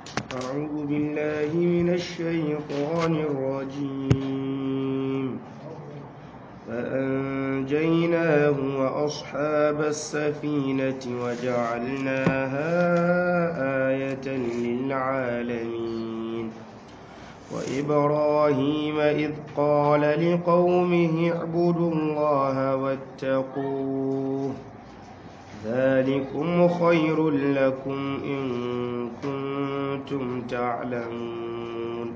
أعوذ بالله من الشيطان الرجيم فأنجيناه وأصحاب السفينة وجعلناها آية للعالمين وإبراهيم إذ قال لقومه اعبدوا الله واتقوه ذلكم خير لكم إن كنتم تعلمون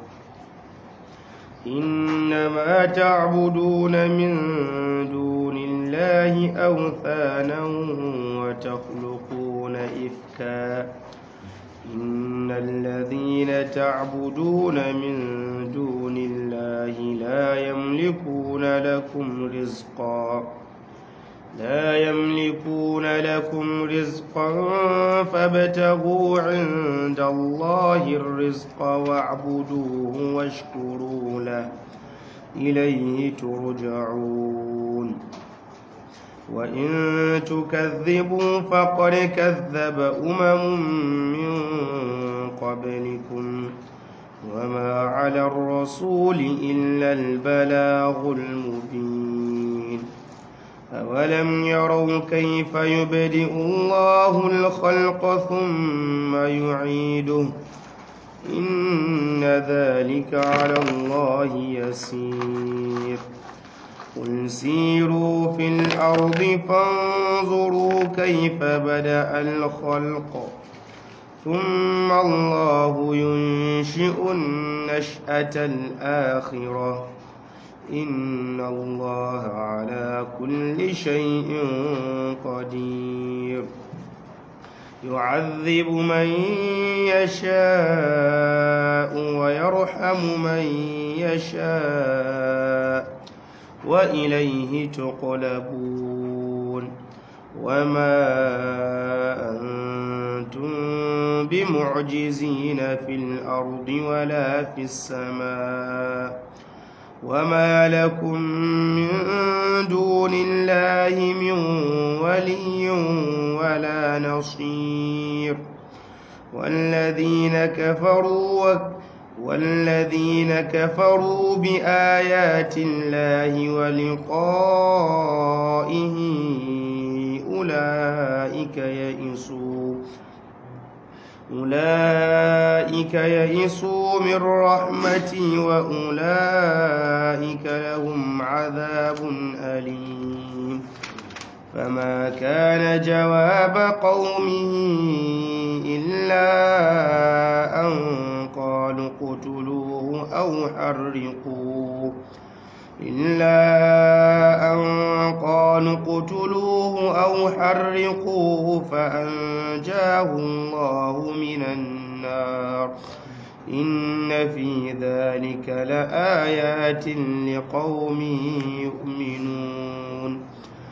إنما تعبدون من دون الله أوثانا وتخلقون إفكا إن الذين تعبدون من دون الله لا يملكون لكم رزقا لا يملكون لكم رزقا فابتغوا عند الله الرزق واعبدوه واشكروا له إليه ترجعون وإن تكذبوا فقد كذب أمم من قبلكم وما على الرسول إلا البلاغ المبين أولم يروا كيف يبدئ الله الخلق ثم يعيده إن ذلك على الله يسير قل سيروا في الأرض فانظروا كيف بدأ الخلق ثم الله ينشئ النشأة الآخرة إن الله على كل شيء قدير يعذب من يشاء ويرحم من يشاء وإليه تقلبون وما أنتم بمعجزين في الأرض ولا في السماء وما لكم من دون الله من ولي ولا نصير والذين كفروا والذين كفروا بآيات الله ولقائه أولئك يئسوا أولئك يئسوا من رحمتي وأولئك لهم عذاب أليم فما كان جواب قومه إلا أن قالوا اقتلوه أو حرقوه إلا أن قالوا اقتلوه أو حرقوه فأنجاه الله من النار إن في ذلك لآيات لقوم يؤمنون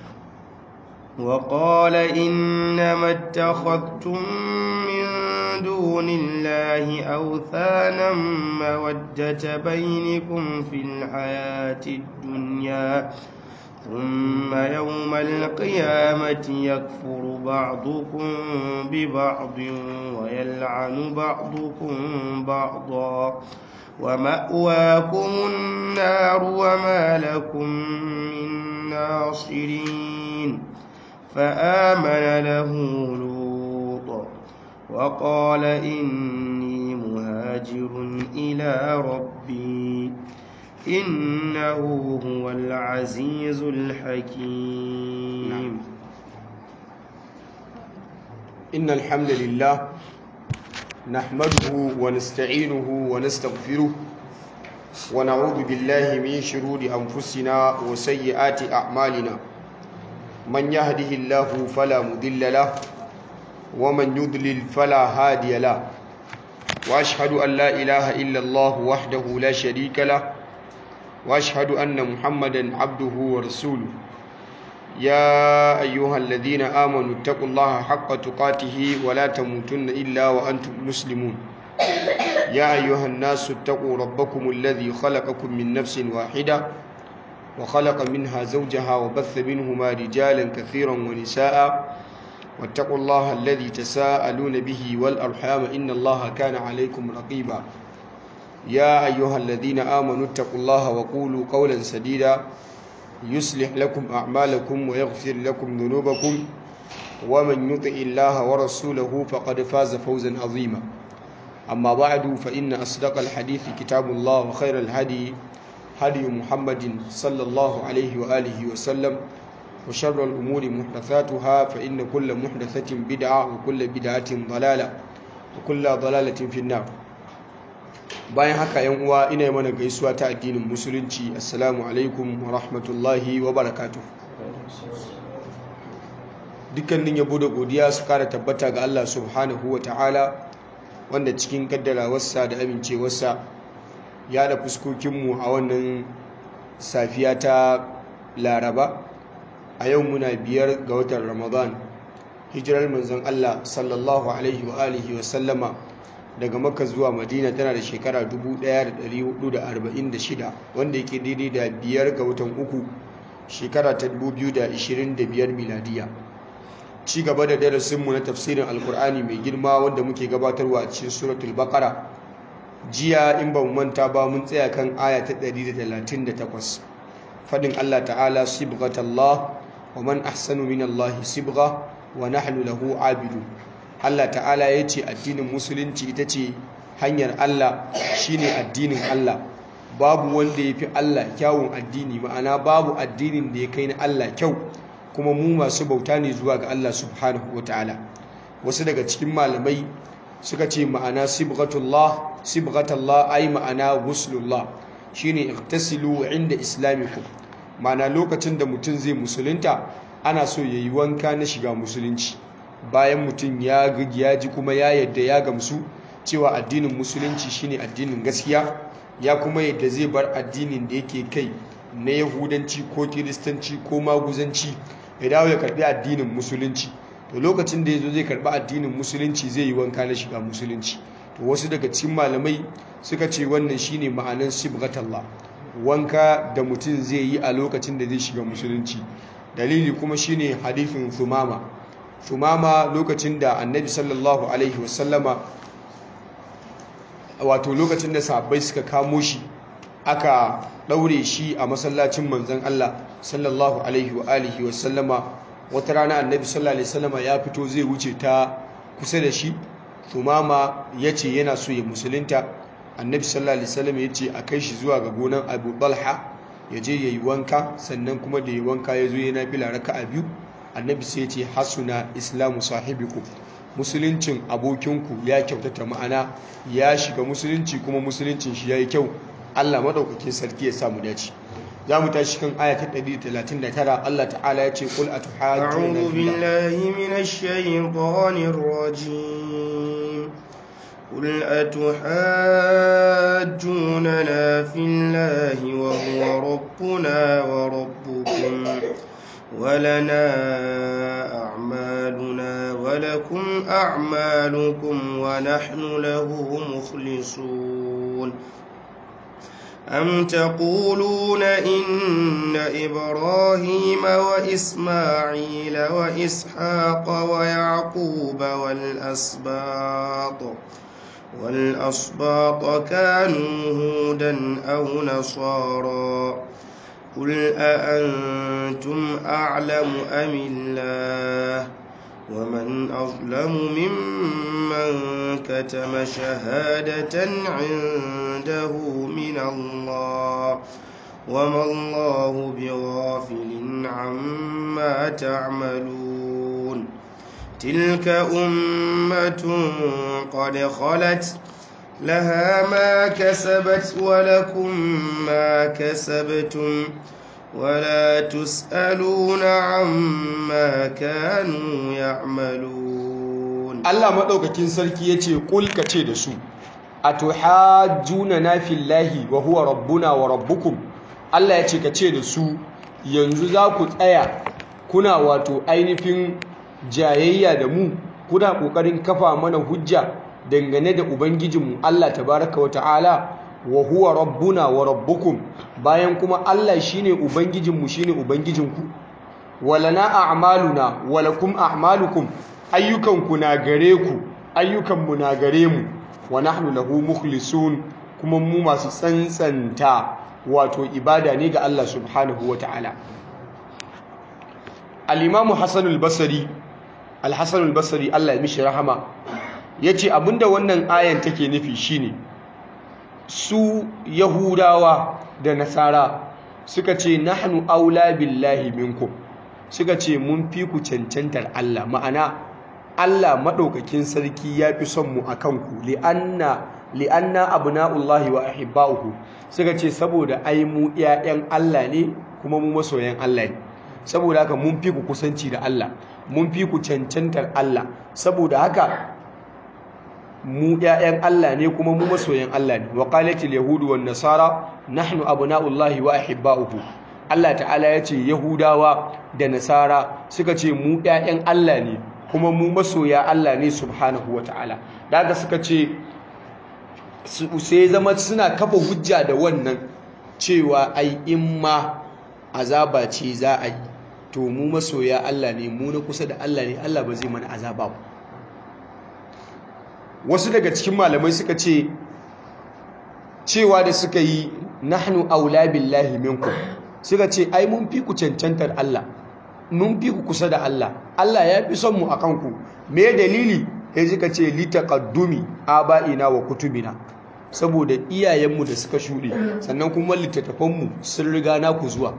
وقال إنما اتخذتم من دون الله أوثانا مودة بينكم في الحياة الدنيا ثم يوم القيامة يكفر بعضكم ببعض ويلعن بعضكم بعضا ومأواكم النار وما لكم من ناصرين فآمن له لوط وقال إني مهاجر إلى ربي إنه هو العزيز الحكيم إن الحمد لله نحمده ونستعينه ونستغفره ونعوذ بالله من شرور أنفسنا وسيئات أعمالنا من يهده الله فلا مضل له ومن يضلل فلا هادي له واشهد ان لا اله الا الله وحده لا شريك له واشهد ان محمدا عبده ورسوله يا ايها الذين امنوا اتقوا الله حق تقاته ولا تموتن الا وانتم مسلمون يا ايها الناس اتقوا ربكم الذي خلقكم من نفس واحده وخلق منها زوجها وبث منهما رجالا كثيرا ونساء واتقوا الله الذي تساءلون به والأرحام إن الله كان عليكم رقيبا يا أيها الذين آمنوا اتقوا الله وقولوا قولا سديدا يصلح لكم أعمالكم ويغفر لكم ذنوبكم ومن يطع الله ورسوله فقد فاز فوزا عظيما أما بعد فإن أصدق الحديث كتاب الله وخير الهدي هدي محمد صلى الله عليه وآله وسلم وشر الأمور محدثاتها فإن كل محدثة بدعة وكل بدعة ضلالة وكل ضلالة في النار bayan haka yan uwa ina yi mana gaisuwa ta addinin musulunci assalamu alaikum wa rahmatullahi wa barakatuh dukkanin yabo da godiya su kara tabbata ga Allah subhanahu wa ta'ala wanda cikin kaddarawarsa da amincewarsa ya da fuskokinmu a wannan safiya ta laraba a yau muna biyar ga watan ramadan hijirar manzon Allah sallallahu alaihi wa alihi wa sallama daga makka zuwa madina tana da shekara 1446 wanda yake daidai da biyar ga watan uku shekara ta 2025 miladiya ci gaba da darasinmu na tafsirin alkur'ani mai girma wanda muke gabatarwa a cikin suratul baqara jiya in ba mu manta ba mun tsaya kan aya ta 138 fadin Allah ta'ala sibghatallah wa man ahsanu minallahi sibgha wa nahnu lahu abidun Allah ta'ala ya ce addinin musulunci ita ce hanyar Allah shine addinin Allah babu wanda ya fi Allah kyawun addini ma'ana babu addinin da ya kai na Allah kyau kuma mu masu bauta ne zuwa ga Allah subhanahu wa ta'ala wasu daga cikin malamai suka ce ma'ana sibghatullah sibghatullah ai ma'ana guslullah shine igtasilu inda islamikum ma'ana lokacin da mutum zai musulunta ana so yayi wanka na shiga musulunci bayan mutum ya ya ji kuma ya yadda ya gamsu cewa addinin musulunci shine addinin gaskiya ya kuma yadda zai bar addinin da yake kai na yahudanci ko kiristanci ko maguzanci ya dawo ya karbi addinin musulunci to lokacin da ya zo zai karbi addinin musulunci zai yi wanka na shiga musulunci to wasu daga cikin malamai suka ce wannan shine ma'anan sibghatallah wanka da mutum zai yi a lokacin da zai shiga musulunci dalili kuma shine hadithin thumama thumama lokacin da annabi sallallahu alaihi wasallama wato lokacin da sahabbai suka kamo shi aka ɗaure shi a masallacin manzan Allah sallallahu alaihi wa alihi wa sallama wata rana annabi sallallahu alaihi sallama ya fito zai wuce ta kusa da shi tumama ya ce yana so ya musulunta annabi sallallahu alaihi sallama ya ce a kai shi zuwa ga gonan abu balha ya je ya yi wanka sannan kuma da ya wanka ya zo yana fila raka a biyu annabi sai ya ce hasuna islamu sahibiku musuluncin abokinku ya kyautata ma'ana ya shiga musulunci kuma musuluncin shi ya yi kyau Allah madaukakin sarki ya samu dace za mu tashi kan aya ta 139 Allah ta'ala ya ce qul atuhajjuna a'udhu billahi minash shaitanir rajim قل أتحاجوننا في الله وهو ربنا وربكم ولنا أعمالنا ولكم أعمالكم ونحن له مخلصون أم تقولون إن إبراهيم وإسماعيل وإسحاق ويعقوب والأسباط والأسباط كانوا هودا أو نصارى قل أأنتم أعلم أم الله ومن أظلم ممن كتم شهادة عنده من الله وما الله بغافل عما تعملون تلك أمة قد خلت لها ما كسبت ولكم ما كسبتم ولا تسألون عما كانوا يعملون Allah maɗaukakin sarki ya ce ƙulka ce da su a tuhajjuna na fillahi wa huwa rabbuna wa rabbukum Allah ya ce ka ce da su yanzu za ku tsaya kuna wato ainihin jayayya da mu kuna ƙoƙarin kafa mana hujja dangane da ubangijinmu Allah tabaraka wa ta'ala wa huwa rabbuna wa rabbukum bayan kuma Allah shine ubangijinmu shine ubangijinku walana a'maluna walakum a'malukum ayyukanku na gare ku ayyukanmu na gare mu wa nahnu lahu mukhlisun kuma mu masu tsantsanta wato ibada ne ga Allah subhanahu wata'ala al-imamu Hassan al-Basri al-Hassan al-Basri Allah ya mishi rahama yace abinda wannan ayan take nufi shine su yahudawa da nasara suka ce nahnu aula billahi minkum suka ce mun fi ku cancantar Allah ma'ana Allah maɗaukakin sarki ya fi son mu a kanku li'anna li'anna abna'ullahi wa ahibba'uhu suka ce saboda ai mu ƴaƴan Allah ne kuma mu masoyan Allah ne saboda haka mun fi ku kusanci da Allah mun fi ku cancantar Allah saboda haka mu ƴaƴan Allah ne kuma mu masoyan Allah ne wa qalatil yahudu wan nasara nahnu abna'ullahi wa ahibba'uhu Allah ta'ala ya ce yahudawa da nasara suka ce mu ƴaƴan Allah ne kuma mu masoya Allah ne subhanahu wa ta'ala da haka suka ce sai zama suna kafa hujja da wannan cewa ai in ma azaba ce za a yi to mu masoya Allah ne mu na kusa da Allah ne Allah ba zai mana azaba ba wasu daga cikin malamai suka ce cewa da suka yi nahnu aula billahi minkum suka ce ai mun fi ku cancantar Allah mun fi ku kusa da Allah Allah ya fi son mu akan ku me dalili sai suka ce li taqaddumi aba'ina wa kutubina saboda iyayenmu da suka shuɗe sannan kuma littattafanmu sun riga naku zuwa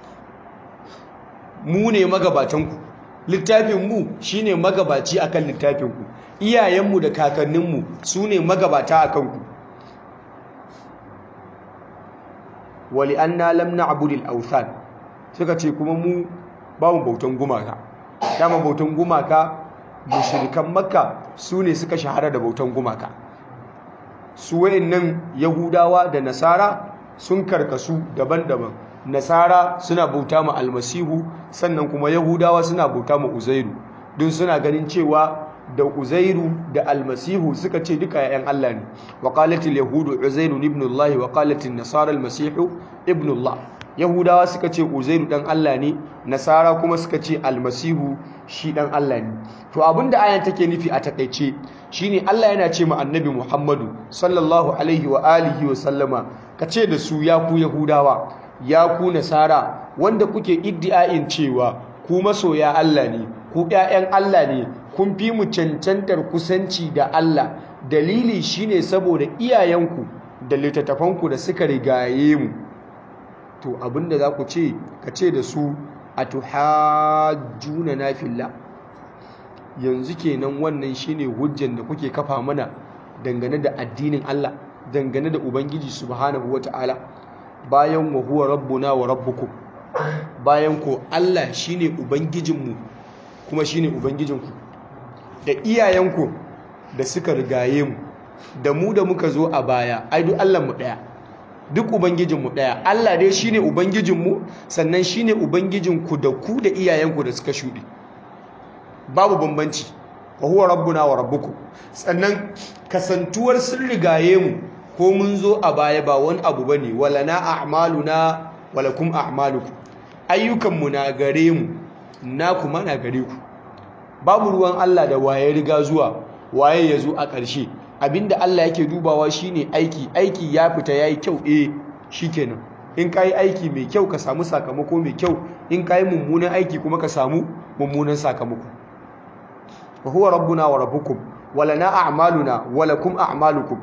mu ne magabatanku littafinmu shi ne magabaci a kan littafinku iyayenmu da kakanninmu su ne magabata a kanku wali an na lamna abudil authan suka ce kuma mu ba mu bautan gumaka dama bautan gumaka mushrikan makka su ne suka shahara da bautan gumaka su nan yahudawa da nasara sun karkasu daban-daban nasara suna bauta ma almasihu sannan kuma yahudawa suna bauta ma uzairu don suna ganin cewa da uzairu da almasihu suka ce duka yayan Allah ne wa qalatil yahudu uzairu ibn Allah wa qalatil nasara almasihu ibn Allah yahudawa suka ce uzairu dan Allah ne nasara kuma suka ce almasihu shi dan Allah ne to abinda ayan take nufi a takeice shine Allah yana ce ma annabi Muhammadu sallallahu alaihi wa alihi wa sallama kace da su ya ku yahudawa ya ku nasara wanda kuke iddiayin cewa ku masoya Allah ne ku ƴaƴan Allah ne kun fi mu cancantar kusanci da Allah dalili shine saboda iyayenku da littattafanku da suka rigaye mu to abinda za ku ce ka ce da su atuhajjuna na fillah yanzu kenan wannan shine hujjan da kuke kafa mana dangane da addinin Allah dangane da ubangiji subhanahu wataala bayan wa huwa rabbuna wa rabbukum bayan ko Allah shine ubangijinmu kuma shine ubangijinku da iyayenku da suka rigaye mu da mu da muka zo a baya ai duk Allah mu daya duk ubangijinmu daya Allah dai shine ubangijinmu sannan shine ubangijinku da ku da iyayenku da suka shuɗe babu bambanci wa huwa rabbuna wa rabbukum sannan kasantuwar sun rigaye mu ko mun zo a baya ba wani abu bane walana a'maluna walakum a'malukum ayyukanmu na gare mu na kuma na gare ku babu ruwan Allah da waye riga zuwa waye ya zo a ƙarshe abinda Allah yake dubawa shine aiki aiki ya fita yayi kyau eh shikenan in kai aiki mai kyau ka samu sakamako mai kyau in kai mummunan aiki kuma ka samu mummunan sakamako wa huwa rabbuna wa rabbukum walana a'maluna walakum a'malukum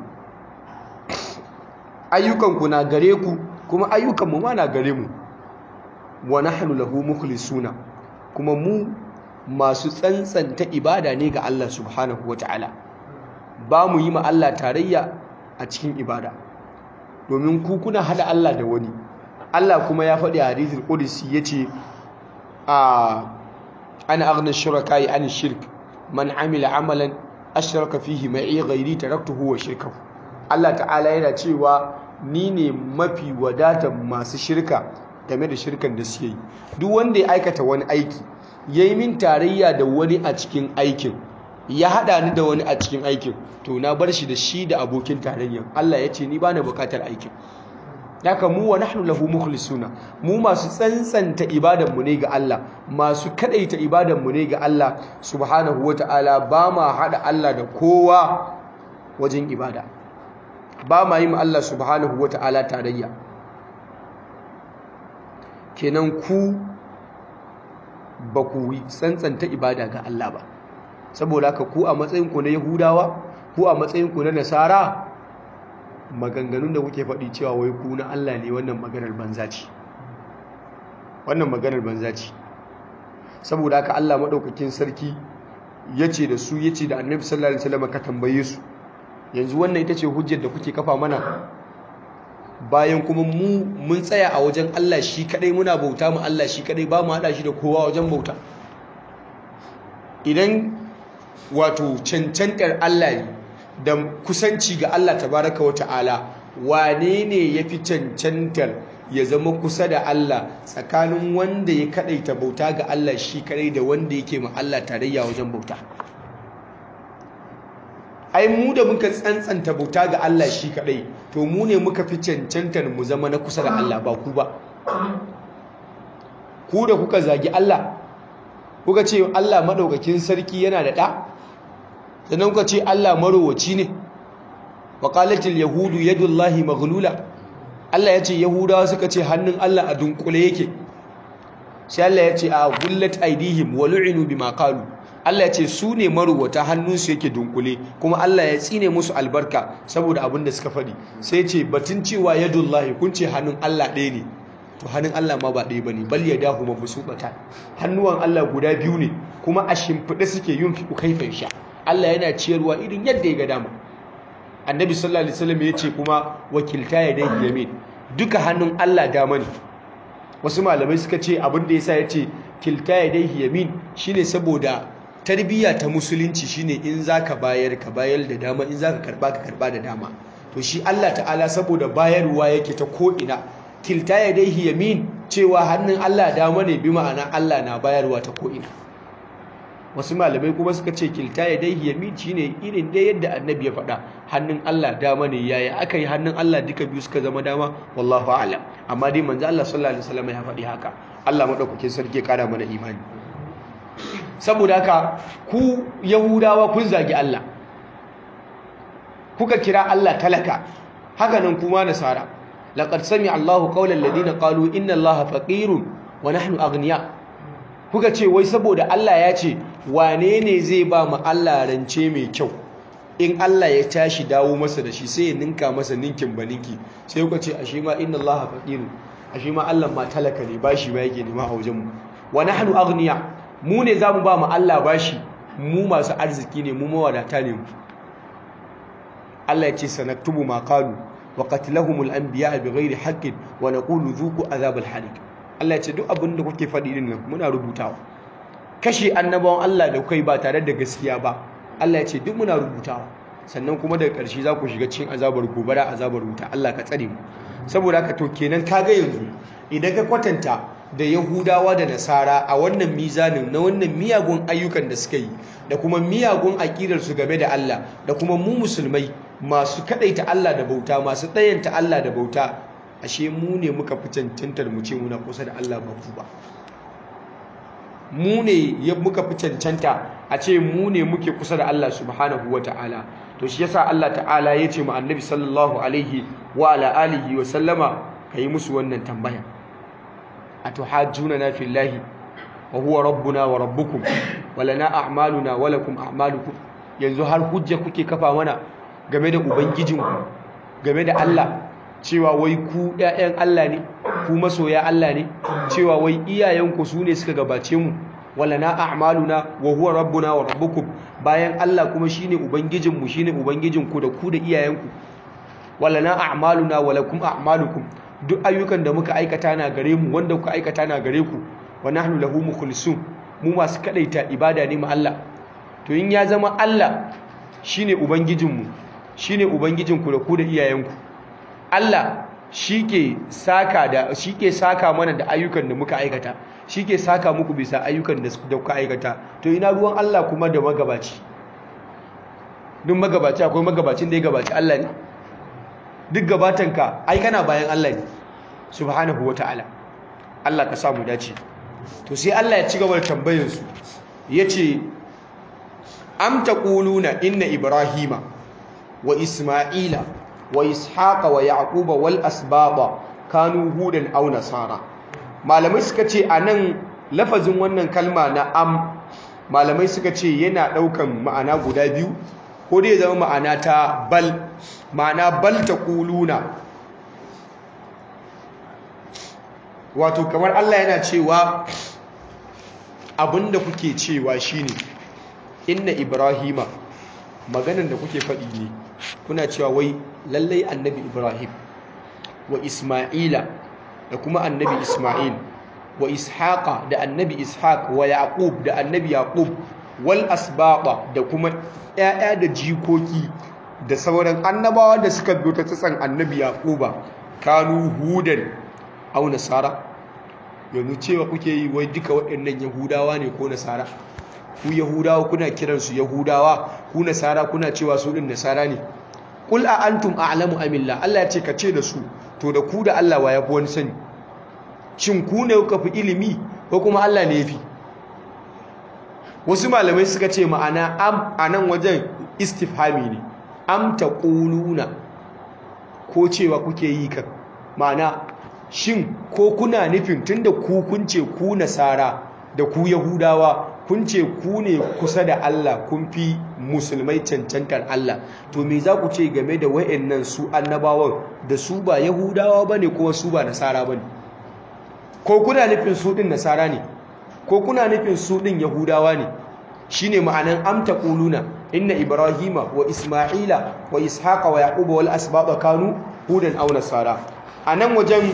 ayyukanku na gare ku kuma ayyukanmu ma na gare mu wa nahnu lahu mukhlisuna kuma mu masu tsantsanta ibada ne ga Allah subhanahu wata'ala ba mu yi ma Allah tarayya a cikin ibada domin ku kuna hada Allah da wani Allah kuma ya faɗi a hadithul qudsi yace a ana aghna shuraka'i an shirk man amila amalan ashraka fihi ma'i ghairi taraktuhu wa shirkahu Allah ta'ala yana cewa ni ne mafi wadatar masu shirka game da shirkan da suke yi duk wanda ya aikata wani aiki yayi min tarayya da wani a cikin aikin ya hada ni da wani a cikin aikin to na bar shi da shi da abokin tarayyan Allah ya ce ni ba na bukatar aikin haka mu wa nahnu lahu mukhlisuna mu masu tsantsanta ibadan mu ne ga Allah masu kadaita ibadan mu ne ga Allah subhanahu wataala ba ma hada Allah da kowa wajen ibada ba ma yi ma Allah subhanahu wataala tarayya kenan ku ba ku tsantsanta ibada ga Allah ba saboda haka ku a matsayin ku na Yahudawa ku a matsayin ku na Nasara maganganun da kuke faɗi cewa wai ku na Allah ne wannan maganar banza ce wannan maganar banza ce saboda haka Allah madaukakin sarki yace da su yace da Annabi sallallahu alaihi wasallam ka tambaye su yanzu wannan ita ce hujjar da kuke kafa mana bayan kuma mu mun tsaya a wajen Allah shi kadai muna bauta mu Allah shi kadai ba mu hada shi da kowa wajen bauta idan wato cancantar Allah ne da kusanci ga Allah tabaraka wa ta'ala wane ne ya fi cancantar ya zama kusa da Allah tsakanin wanda ya kadaita bauta ga Allah shi kadai da wanda yake ma Allah tarayya wajen bauta ai mu da muka tsantsanta bauta ga Allah shi kadai to mu ne muka fi cancantar mu zama na kusa da Allah ba ku ba ku da kuka zagi Allah kuka ce Allah madaukakin sarki yana da ɗa sannan kuka ce Allah marowaci ne wa qalatil yahudu yadullahi maghlula Allah ya ce yahudawa suka ce hannun Allah a dunkule yake sai Allah ya ce a gullat aidihim wa lu'inu bima qalu Allah ya ce su ne marowata hannunsu yake dunkule kuma Allah ya tsine musu albarka saboda abin da suka faɗi sai ce batun cewa yadullahi kun ce hannun Allah ɗaya ne to hannun Allah ma ba ɗaya bane bal yadahu mabsuqata hannuwan Allah guda biyu ne kuma a shimfiɗe suke yin fi kaifan sha Allah yana ciyarwa irin yadda ya ga dama annabi sallallahu alaihi wasallam ya ce kuma wakilta yadayhi yamin duka hannun Allah dama ne wasu malamai suka ce abin da yasa ya ce kilta yadayhi yamin shine saboda tarbiyya ta musulunci shine in zaka bayar ka bayar da dama in zaka karba ka karba da dama to shi Allah ta'ala saboda bayarwa yake ta ko ina kilta yadayhi yamin cewa hannun Allah dama ne bi ma'ana Allah na bayarwa ta ko ina wasu malamai kuma suka ce kilta yadayhi yamin shine irin dai yadda annabi ya faɗa hannun Allah dama ne yaya aka yi hannun Allah duka biyu suka zama dama wallahu a'lam amma dai manzo Allah sallallahu alaihi wasallam ya faɗi haka Allah madaukakin sarki ya kara mana imani saboda haka ku yahudawa kun zagi Allah kuka kira Allah talaka haka nan kuma nasara laqad sami'a Allahu qawla alladhina qalu inna Allaha faqirun wa nahnu aghniya kuka ce wai saboda Allah ya ce wane ne zai ba mu Allah rance mai kyau in Allah ya tashi dawo masa da shi sai ya ninka masa ninkin baninki sai kuka ce ashe ma inna Allaha faqirun ashe ma Allah ma talaka ne bashi ba yake nema a wajen mu wa nahnu aghniya mu ne za mu ba mu Allah bashi mu masu arziki ne mu mawadata ne mu Allah ya ce sanaktubu ma qalu wa qatlahumul anbiya bighairi haqqin wa naqulu dhuqu azabal hariq Allah ya ce duk abin da kuke faɗi din nan muna rubutawa kashe annabawan Allah da kai ba tare da gaskiya ba Allah ya ce duk muna rubutawa sannan kuma daga ƙarshe za ku shiga cikin azabar gobara azabar wuta Allah ka tsare mu saboda haka to kenan kaga yanzu idan ka kwatanta da Yahudawa da Nasara a wannan mizanin na wannan miyagun ayyukan da suka yi da kuma miyagun aƙidarsu game da Allah da kuma mu musulmai masu kadaita Allah da bauta masu ɗayanta Allah da bauta ashe mu ne muka fi cancantar mu ce muna kusa da Allah ba ku ba mu ne muka fi cancanta a ce mu ne muke kusa da Allah subhanahu wa ta'ala to shi yasa Allah ta'ala ya ce mu annabi sallallahu alaihi wa ala alihi wa sallama kai musu wannan tambaya atuhajjuna fillahi wa huwa rabbuna wa rabbukum wa lana a'maluna wa lakum a'malukum yanzu har hujja kuke kafa mana game da ubangijinku game da Allah cewa wai ku ƴaƴan Allah ne ku masoya Allah ne cewa wai iyayenku su ne suka gabace mu wa lana a'maluna wa huwa rabbuna wa rabbukum bayan Allah kuma shine ubangijinmu shine ubangijinku da ku da iyayenku wa lana a'maluna wa lakum a'malukum duk ayyukan da muka aikata na gare mu wanda kuka aikata na gare ku wa nahnu lahu mukhlisun mu masu kadaita ibada ne ma Allah to in ya zama Allah shine ubangijinmu shine ubangijinku da ku da iyayenku Allah shike saka da shike saka mana da ayyukan da muka aikata shike saka muku bisa ayyukan da kuka aikata to ina ruwan Allah kuma da magabaci duk magabaci akwai magabacin da ya gabaci Allah ne duk gabatanka ai kana bayan Allah ne subhanahu wata'ala Allah ka samu dace to sai Allah ya ci gaba da tambayar su yace am taquluna inna ibrahima wa isma'ila wa ishaqa wa yaquba wal asbaba kanu hudan aw nasara malamai suka ce anan lafazin wannan kalma na am malamai suka ce yana daukan ma'ana guda biyu ko dai zama ma'ana ta bal ma'ana bal taquluna wato kamar Allah yana cewa abinda kuke cewa shine inna ibrahima maganan da kuke faɗi ne kuna cewa wai lallai annabi ibrahim wa isma'ila da kuma annabi isma'il wa ishaqa da annabi ishaq wa yaqub da annabi yaqub wal asbaqa da kuma ƴaƴa da jikoki da sauran annabawa da suka biyo ta tsatsan annabi yaquba kanu hudan au nasara yanzu cewa kuke yi wai duka waɗannan yahudawa ne ko nasara ku yahudawa kuna kiransu yahudawa ku nasara kuna cewa su ɗin nasara ne ƙul a antum a'lamu amillah Allah ya ce ka ce da su to da ku da Allah wa ya fi wani sani shin ku ne kuka fi ilimi ko kuma Allah ne ya fi wasu malamai suka ce ma'ana am a nan wajen istifhami ne am ta ƙuluna ko cewa kuke yi kan ma'ana shin ko kuna nufin tunda ku kun ce ku nasara da ku yahudawa kun ce ku ne kusa da Allah kun fi musulmai cancantar Allah to me za ku ce game da wayannan su annabawan da su ba yahudawa bane ko su ba nasara bane ko kuna nufin su din nasara ne ko kuna nufin su din yahudawa ne shine ma'anan amta quluna inna ibrahima wa isma'ila wa ishaqa wa yaquba wal asbaba kanu hudan aw nasara anan wajen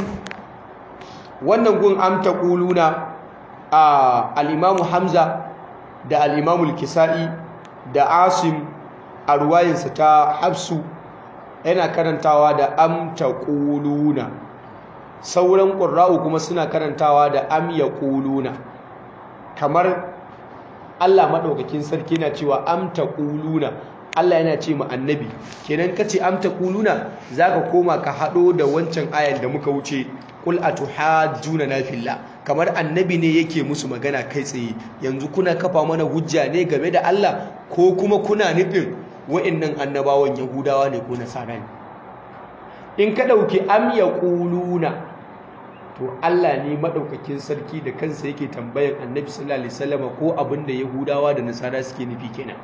wannan gun amta quluna al-imamu hamza da al-imamu al-kisa'i da asim a ruwayinsa ta hafsu yana karantawa da amta quluna sauran qurra'u kuma suna karantawa da am yaquluna kamar Allah madaukakin sarki na cewa amta quluna Allah yana ce ma annabi kenan kace amta quluna zaka koma ka hado da wancan ayan da muka wuce qul atuhajjuna na fillah kamar annabi ne yake musu magana kai tsaye yanzu kuna kafa mana hujja ne game da Allah ko kuma kuna nufin wa'annan annabawan yahudawa ne ko nasara ne in ka dauki am yaquluna to Allah ne madaukakin sarki da kansa yake tambayan annabi sallallahu alaihi wasallam ko abinda yahudawa da nasara suke nufi kenan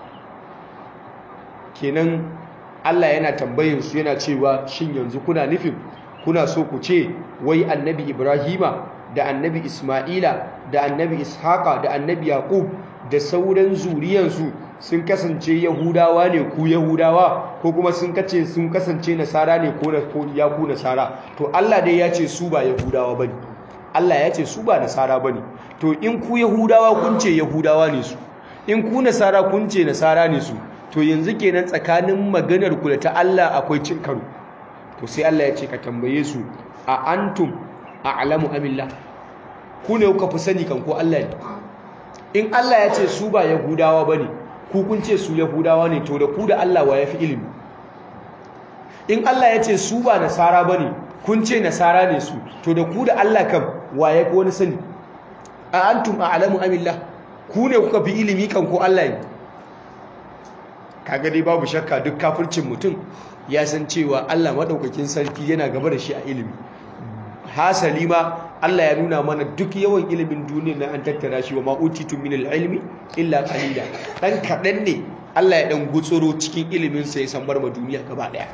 kenan Allah yana tambayin su yana cewa shin yanzu kuna nufin kuna so ku ce wai annabi Ibrahima da annabi Isma'ila da annabi Ishaqa da annabi Yaqub da sauran zuriyansu sun kasance Yahudawa ne ku Yahudawa ko kuma sun kace sun kasance Nasara ne ko ya ku Nasara to Allah dai ya ce su ba Yahudawa bane Allah ya ce su ba Nasara bane to in ku Yahudawa kun ce Yahudawa ne su in ku Nasara kun ce Nasara ne su to yanzu kenan tsakanin maganar ku da ta Allah akwai cin karo to sai Allah ya ce ka tambaye su a antum a'lamu amillah ku ne kuka fi sani kan ko Allah ne in Allah ya ce su ba yahudawa bane ku kun ce su yahudawa ne to da ku da Allah wa yafi ilimi in Allah ya ce su ba nasara bane kun ce nasara ne su to da ku da Allah kam wa yafi wani sani a antum a'lamu amillah ku ne kuka fi ilimi kan ko Allah ne kaga dai babu shakka duk kafircin mutum ya san cewa Allah madaukakin sarki yana gaba da shi a ilimi hasali ma Allah ya nuna mana duk yawan ilimin duniya na an tattara shi wa ma utitu min ilmi illa qalila dan kadan ne Allah ya dan gutsuro cikin ilimin sa ya san bar ma duniya gaba daya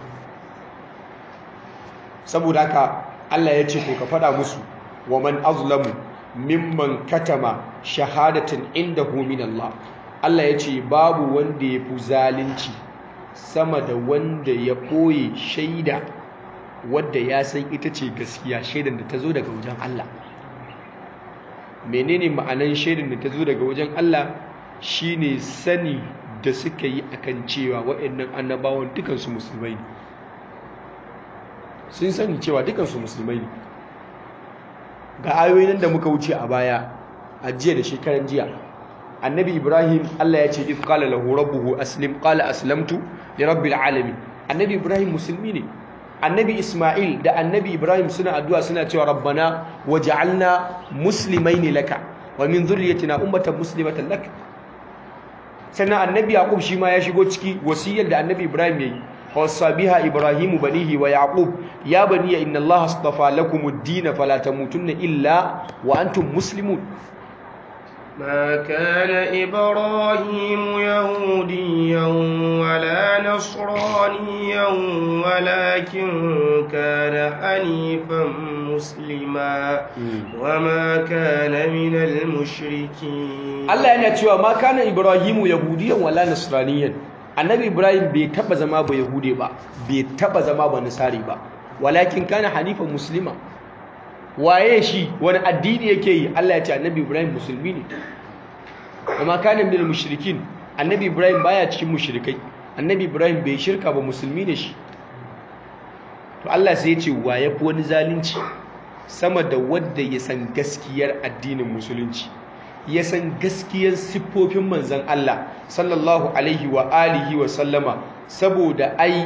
saboda haka Allah ya ce to ka fada musu wa man azlamu mimman katama shahadatan indahu min Allah Allah ya ce babu wanda ya fi zalunci sama da wanda ya ɓoye shaida wadda ya san ita ce gaskiya shaidan da ta zo daga wajen Allah menene ma'anan shaidan da ta zo daga wajen Allah shine sani da suka yi akan cewa waɗannan annabawan dukansu musulmai ne sun sani cewa dukansu musulmai ne ga ayoyin da muka wuce a baya a jiya da shekaran jiya annabi ibrahim allah ya ce if qala lahu rabbuhu aslim qala aslamtu li rabbil alamin annabi ibrahim musulmi ne annabi isma'il da annabi ibrahim suna addu'a suna cewa rabbana waj'alna muslimaini laka wa min dhurriyyatina ummatan muslimatan lak sannan annabi yaqub shi ma ya shigo ciki wasiyar da annabi ibrahim yayi wasa biha ibrahimu banihi wa yaqub ya baniya inna allaha astafa lakumud din fala tamutunna illa wa antum muslimun ما كان إبراهيم يهوديا ولا نصرانيا ولكن كان حنيفا مسلما وما كان من المشركين Allah yana cewa ma kana Ibrahimu yahudiyan wala nasraniyan annabi Ibrahim bai taba zama ba yahude ba bai taba zama ba nasari ba walakin kana hanifan muslima waye shi wani addini yake yi Allah ya ce annabi Ibrahim musulmi ne amma kana minal mushrikin annabi Ibrahim baya cikin mushrikai annabi Ibrahim bai shirka ba musulmi ne shi to Allah sai ya ce wa yafi wani zalunci sama da wanda ya san gaskiyar addinin musulunci ya san gaskiyar siffofin manzon Allah sallallahu alaihi wa alihi wa sallama saboda ai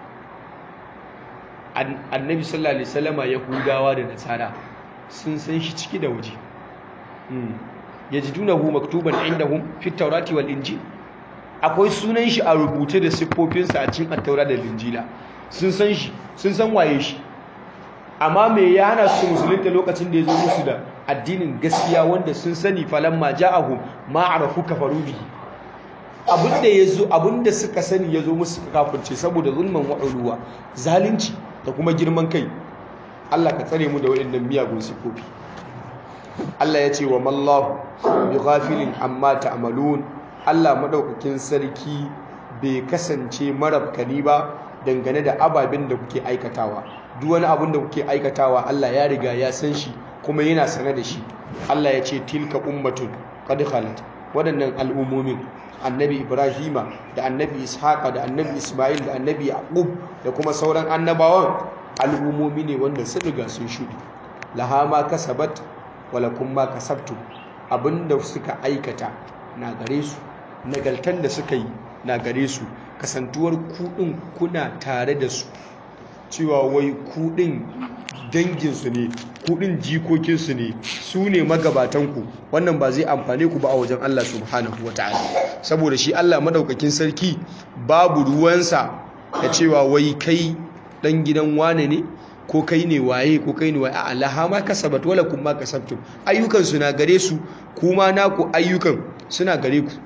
annabi sallallahu alaihi wasallama yahudawa da nasara sun san shi ciki da waje yajidunahu maktuban indahum fi tawrati wal injil akwai sunan shi a rubuce da siffofinsa a cikin at-taura da injila sun san shi sun san waye shi amma me ya hana su musulunta lokacin da ya zo musu da addinin gaskiya wanda sun sani falamma ja'ahum ma arafu kafaru bihi abinda yazo abinda suka sani yazo musu kafirce saboda zulman wa'uluwa zalunci da kuma girman kai Allah ka tsare mu da waɗannan miyagun sifofi Allah ya ce wa mallahu bi ghafilin amma ta'malun Allah madaukakin sarki bai kasance marabkani ba dangane da ababen da kuke aikatawa duk wani abin da kuke aikatawa Allah ya riga ya san shi kuma yana sane da shi Allah ya ce tilka ummatun qad khalat waɗannan al'ummomin annabi ibrahima da annabi ishaqa da annabi isma'il da annabi yaqub da kuma sauran annabawan al'ummomi ne wanda sun riga sun shuɗi laha ma kasabat wala kun ma kasabtu abinda suka aikata na gare su nagaltan da suka yi na gare su kasantuwar kuɗin kuna tare da su cewa wai kuɗin danginsu ne kuɗin jikokinsu ne su ne magabatanku wannan ba zai amfane ku ba a wajen Allah subhanahu wa ta'ala saboda shi Allah madaukakin sarki babu ruwansa da cewa wai kai dan gidan wane ne ko kai ne waye ko kai ne waye a Allah ma kasabat wala kun ma kasabtum ayyukan su na gare su kuma naku ayyukan suna gare ku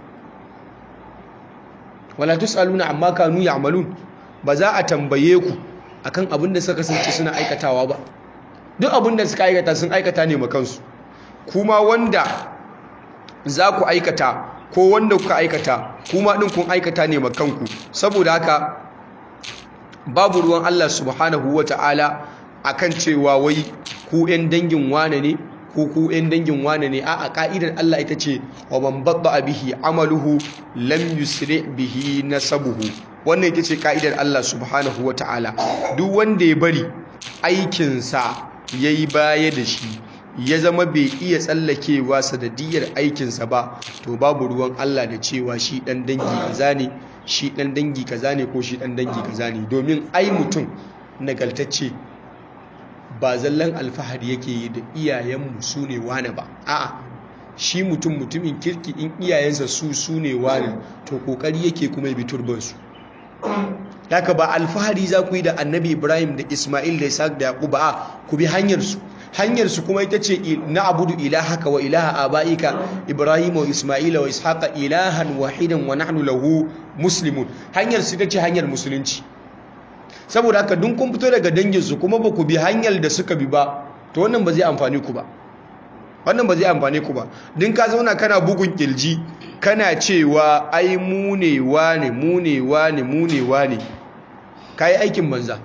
wala tusaluna amma kanu ya'malun ba za a tambaye ku akan abin da suka kasance suna aikatawa ba duk abin da suka aikata sun aikata ne makansu kuma wanda za ku aikata ko wanda kuka aikata kuma din kun aikata ne makanku saboda haka babu ruwan Allah subhanahu wata'ala akan cewa wai ku 'yan dangin wane ne ko ku 'yan dangin wane ne a ka'idar Allah ita ce wa man badda bihi amaluhu lam yusri bihi nasabuhu wannan ita ce ka'idar Allah subhanahu wata'ala duk wanda ya bari aikinsa yayi baya da shi ya zama bai iya tsallakewa sanadiyar aikinsa ba to babu ruwan Allah da cewa shi dan dangi kaza ne shi dan dangi kaza ne ko shi dan dangi kaza ne domin ai mutum nagaltacce ba zallan alfahari yake yi da iyayenmu su ne wane ba a'a shi mutum mutumin kirki in iyayensa su su ne wane to kokari yake kuma bi turbansu haka ba alfahari za ku yi da annabi ibrahim da ismail da isaac da yaqub a ku bi hanyarsu hanyarsu kuma ita ce na abudu ilahaka wa ilaha abaika ibrahim wa ismail wa ishaqa ilahan wahidan wa nahnu lahu muslimun hanyar su ita ce hanyar musulunci saboda haka dun kun fito daga danginsu kuma ba ku bi hanyar da suka bi ba to wannan ba zai amfani ku ba wannan ba zai amfani ku ba din ka zauna kana bugun kirji kana cewa ai mu ne wane mu ne wane mu ne wane kai aikin banza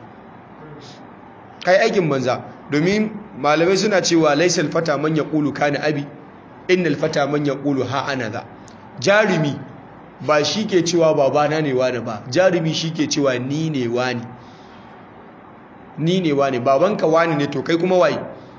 kai aikin banza domin malamai suna cewa laisal fata man yaqulu kana abi innal fata man yaqulu ha ana za jarumi ba shi ke cewa babana ne wane ba jarumi shi ke cewa ni ne wani ni ne wane babanka wane ne to kai kuma waye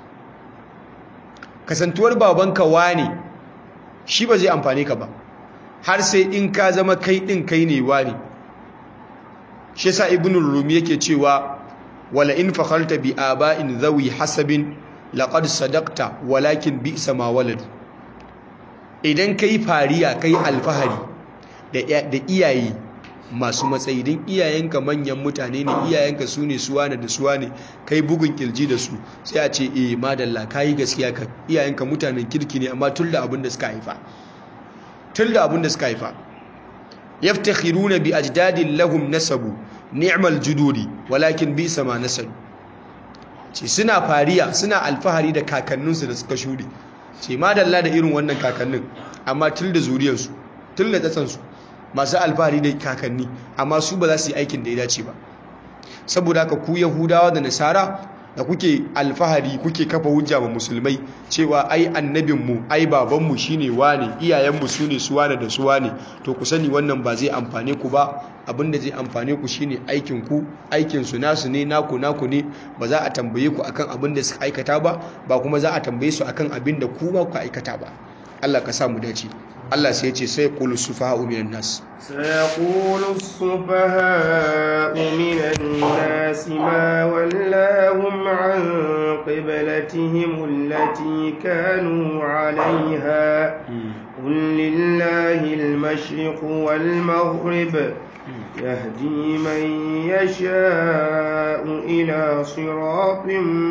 kasantuwar babanka wane shi ba zai amfane ka ba har sai in ka zama kai din kai ne wane shi yasa ibnu rumi yake cewa wala in fakharta bi aba'in zawi hasabin laqad sadaqta walakin bi'sa ma waladu idan kai fariya kai alfahari da iyaye masu matsayi don iyayenka manyan mutane ne iyayenka su ne suwane da suwane kai bugun kirji da su sai a ce eh madalla kayi gaskiya ka iyayenka mutanen kirki ne amma tun da abin da suka haifa tun da abin da suka haifa yaftakhiruna bi ajdadin lahum nasabu ni'mal juduri walakin bi sama nasabu ce suna fariya suna alfahari da kakanninsu da suka shuɗe ce madalla da irin wannan kakannin amma tun da zuriyarsu tun da tsatsansu masu alfahari da kakanni amma su ba za su yi aikin da ya dace ba saboda haka ku yahudawa da nasara da kuke alfahari kuke kafa hujja ma musulmai cewa ai annabinmu ai babanmu shine wane iyayenmu su ne su wane da su wane to ku sani wannan ba zai amfane ku ba abinda zai amfane ku shine aikin ku aikin su nasu ne naku naku ne ba za a tambaye ku akan abin da suka aikata ba ba kuma za a tambaye su akan abin da ku ba ku aikata ba Allah ka sa mu dace Allah sai ya ce sai qulu sufaha'u minan nas سيقول السفهاء من الناس ما ولاهم عن قبلتهم التي كانوا عليها قل لله المشرق والمغرب يهدي من يشاء إلى صراط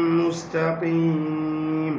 مستقيم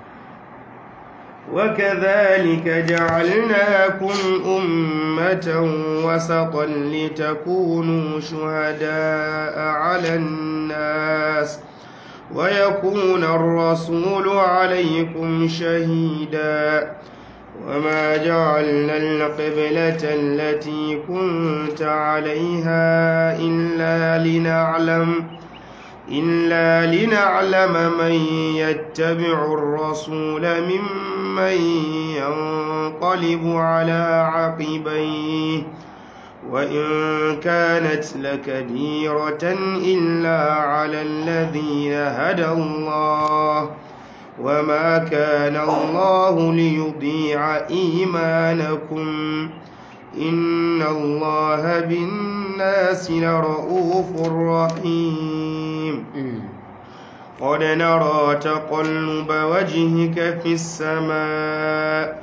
وكذلك جعلناكم أمة وسطا لتكونوا شهداء على الناس ويكون الرسول عليكم شهيدا وما جعلنا القبلة التي كنت عليها إلا لنعلم إلا لنعلم من يتبع الرسول ممن ينقلب على عقبيه وإن كانت لكبيرة إلا على الذين هدى الله وما كان الله ليضيع إيمانكم إن الله بالناس لرؤوف رحيم قد نرى تقلب وجهك في السماء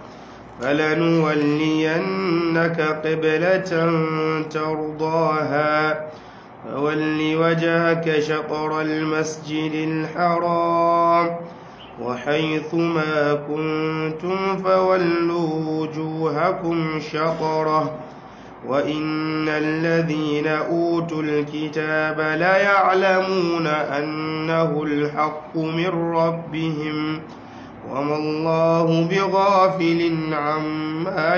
فلنولينك قبلة ترضاها فول وجهك شطر المسجد الحرام وحيث ما كنتم فولوا وجوهكم شطره وإن الذين أوتوا الكتاب ليعلمون أنه الحق من ربهم وما الله بغافل عما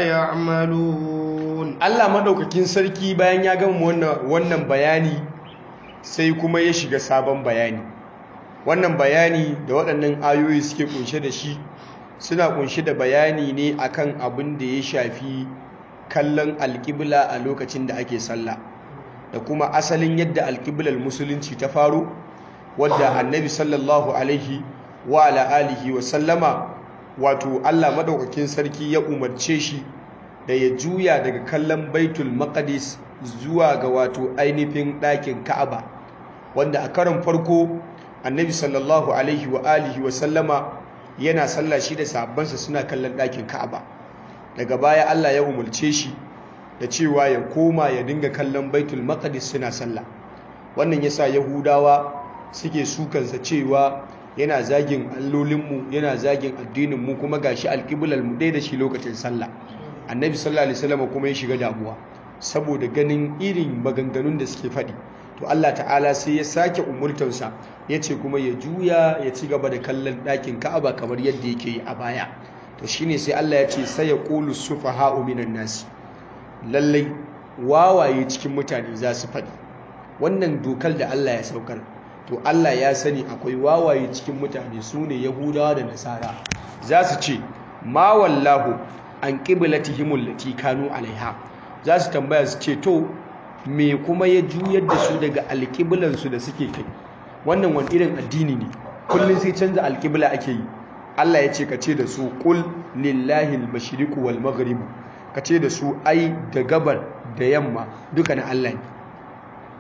يعملون Allah madaukakin sarki bayan ya gama wannan bayani sai kuma ya shiga sabon bayani wannan bayani da waɗannan ayoyi suke kunshe da shi suna kunshe da bayani ne akan abin da ya shafi kallon alƙibla a lokacin da ake sallah da kuma asalin yadda alƙiblar musulunci ta faru wadda annabi sallallahu alaihi wa ala alihi wa sallama wato Allah madaukakin sarki ya umarce shi da ya juya daga kallon baitul maqdis zuwa ga wato ainihin ɗakin ka'aba wanda a karon farko annabi sallallahu alaihi wa alihi wa sallama yana sallah shi da sahabbansa suna kallon ɗakin ka'aba daga baya Allah ya umarce shi da cewa ya koma ya dinga kallon baitul maqdis suna sallah wannan yasa yahudawa suke sukansa cewa yana zagin allolinmu yana zagin addininmu kuma gashi alƙiblar mu dai da shi lokacin sallah annabi sallallahu alaihi wasallam kuma ya shiga damuwa saboda ganin irin maganganun da suke faɗi to Allah ta'ala sai ya sake umurtansa ya ce kuma ya juya ya ci gaba da kallon ɗakin ka'aba kamar yadda yake yi a baya to shine sai Allah ya ce sai ya qulu sufaha'u minan nasi lallai wawaye cikin mutane za su faɗi wannan dokar da Allah ya saukar to Allah ya sani akwai wawaye cikin mutane su ne yahudawa da nasara za su ce ma wallahu an qiblatihim allati kanu alaiha za su tambaya su ce to me kuma ya juyar da su daga alƙiblansu da suke kai wannan wani irin addini ne kullum sai canza alƙibla ake yi Allah ya ce ka ce da su ƙul lillahi al-mashriqu wal maghrib ka ce da su ai da gabar da yamma duka na Allah ne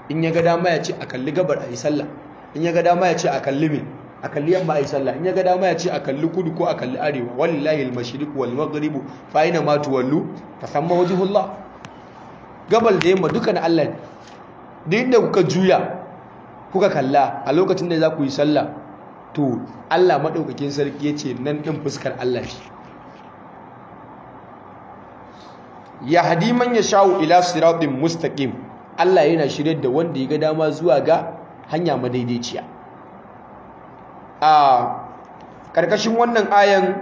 in ya ga dama ya ce a kalli gabar a yi sallah in ya ga dama ya ce a kalli me a kalli yamma a yi sallah in ya ga dama ya ce a kalli kudu ko a kalli arewa wallahi al-mashriq wal maghrib fa aina ma tuwallu fa thamma wajhullah gabal da yamma duka na Allah ne duk inda kuka juya kuka kalla a lokacin da za ku yi sallah to Allah madaukakin sarki yace nan din fuskar Allah ce ya hadi man yashau ila siratin mustaqim Allah yana shirye da wanda ya ga dama zuwa ga hanya madaidaiciya a karkashin wannan ayan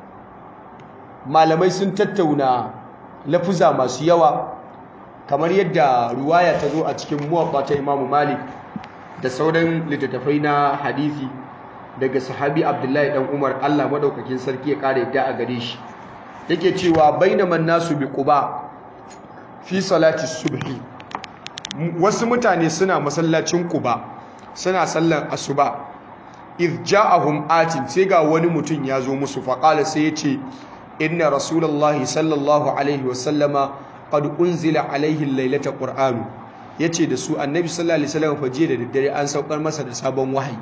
malamai sun tattauna lafuza masu yawa kamar yadda ruwaya ta zo a cikin muwaffa ta Imam Malik da sauran littattafai na hadisi daga sahabi Abdullahi dan Umar Allah madaukakin sarki ya kare yadda a gare shi yake cewa bainaman nasu bi quba fi salati subhi wasu mutane suna masallacin quba suna sallan asuba idh ja'ahum atin sai ga wani mutum ya zo musu faqala sai ya ce inna rasulullahi sallallahu alaihi wasallama qad unzila alaihi lailata qur'anu yace da su annabi sallallahu alaihi wasallam faje da daddare an saukar masa da sabon wahayi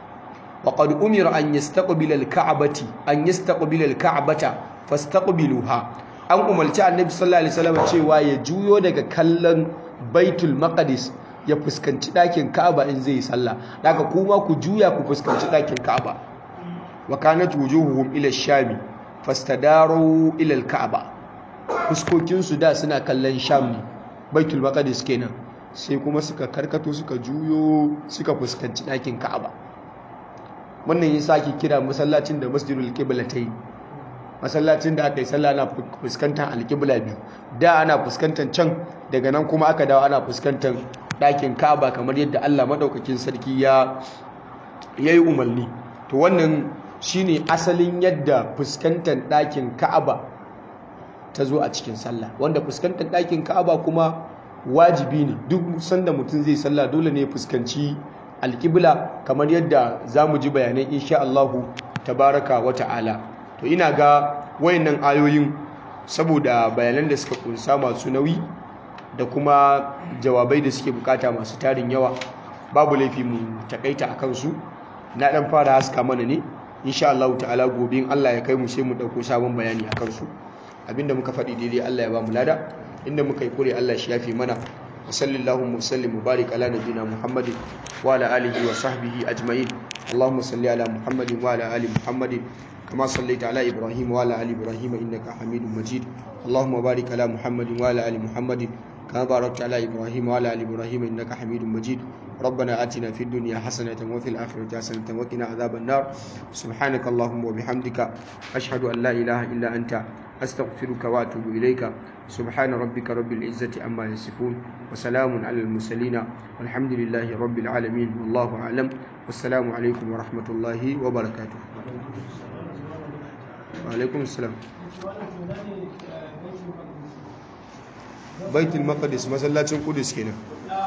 wa qad umira an yastaqbila al-ka'bati an yastaqbila al-ka'bata fastaqbiluha an umarci annabi sallallahu alaihi wasallam cewa ya juyo daga kallon baitul maqdis ya fuskanci dakin ka'aba in zai sallah daga kuma ku juya ku fuskanci dakin ka'aba wa kanat wujuhuhum ila ash-shami fastadaru ila al-ka'ba fuskokinsu da suna kallon sham ne baitul maqdis kenan sai kuma suka karkato suka juyo suka fuskanci ɗakin ka'aba wannan yin sake kira masallacin da masjidul qiblatayn masallacin da aka yi sallah ana fuskantar alqibla biyu da ana fuskantar can daga nan kuma aka dawo ana fuskantar ɗakin ka'aba kamar yadda Allah madaukakin sarki ya yayi umarni to wannan shine asalin yadda fuskantar ɗakin ka'aba ta zo a cikin sallah wanda fuskantar ɗakin ka'aba kuma wajibi ne duk sanda mutum zai sallah dole ne fuskanci alƙibla kamar yadda za mu ji bayanai insha Allahu tabaraka wa ta'ala to ina ga wayannan ayoyin saboda bayanan da suka kunsa masu nauyi da kuma jawabai da suke bukata masu tarin yawa babu laifi mu takaita a kansu na dan fara haska mana ne insha Allahu ta'ala gobe in Allah ya kai mu sai mu dauko sabon bayani a kansu abinda muka faɗi daidai Allah ya ba mu lada inda muka yi kure Allah shi yafi mana wa sallallahu wa sallim mubarak ala nabiyina muhammadin wa ala alihi wa sahbihi ajma'in allahumma salli ala muhammadin wa ala ali muhammadin kama sallaita ala ibrahim wa ala ali ibrahim innaka hamidum majid allahumma barik ala muhammadin wa ala ali muhammadin كما باركت على إبراهيم وعلى آل إبراهيم إنك حميد مجيد ربنا آتنا في الدنيا حسنة وفي الآخرة حسنة وقنا عذاب النار سبحانك اللهم وبحمدك أشهد أن لا إله إلا أنت أستغفرك وأتوب إليك سبحان ربك رب العزة عما يصفون وسلام على المرسلين والحمد لله رب العالمين والله أعلم والسلام عليكم ورحمة الله وبركاته وعليكم السلام baitul maqdis masallacin kudus kenan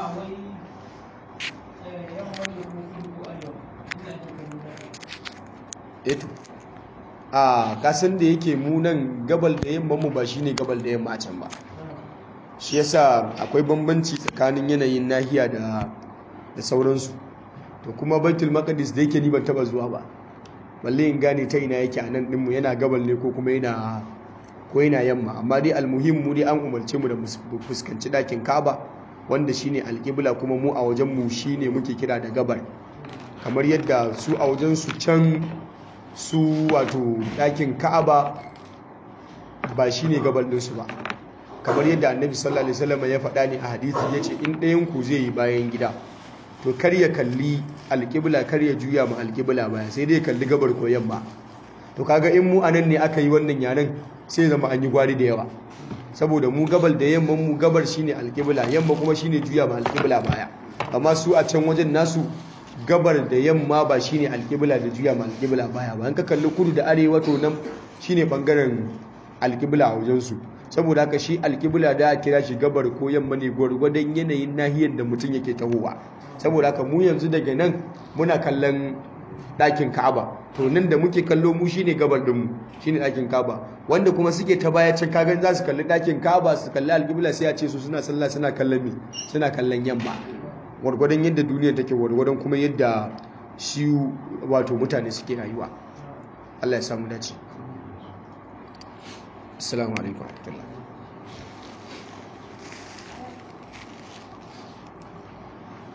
eto a kasan da yake mu nan gabal da yamma mu ba shine gabal da yamma can ba shi yasa akwai bambanci tsakanin yanayin nahiya da da sauransu to kuma baitul maqdis da yake ni ban taba zuwa ba balle in gane ta ina yake a nan dinmu yana gabal ne ko kuma yana ko yana yamma amma dai almuhim mu dai an umarce mu da mu fuskanci dakin Kaaba wanda shine alqibla kuma mu a wajen mu shine muke kira da gabar kamar yadda su a wajen su can su wato dakin Kaaba ba shine gabar din su ba kamar yadda Annabi sallallahu alaihi wasallam ya faɗa ne a hadisi yace in ɗayan ku zai yi bayan gida to kar ya kalli alqibla kar ya juya ma alqibla baya sai dai kalli gabar ko yamma to kaga in mu anan ne aka yi wannan yaren sai zama an yi gwari da yawa saboda mu gabal da yamman mu gabar shine alƙibla yamma kuma shine juya ma alƙibla baya amma su a can wajen nasu gabar da yamma ba shine alƙibla da juya ma alƙibla baya ba an ka kalli kudu da arewa to nan shine bangaren alƙibla a wajen su saboda haka shi alƙibla da a kira shi gabar ko yamma ne gwargwadon yanayin nahiyar da mutum yake tahowa saboda haka mu yanzu daga nan muna kallon ɗakin ka'aba to nan da muke kallo mu shine gabar dinmu shine ɗakin ka'aba wanda kuma suke ta baya can kagan za su kalli ɗakin ka'aba su kalli alƙibla sai a ce su suna sallah suna kallon me suna kallon yamma gwargwadon yadda duniya take gwargwadon kuma yadda shi wato mutane suke rayuwa Allah ya samu dace assalamu alaikum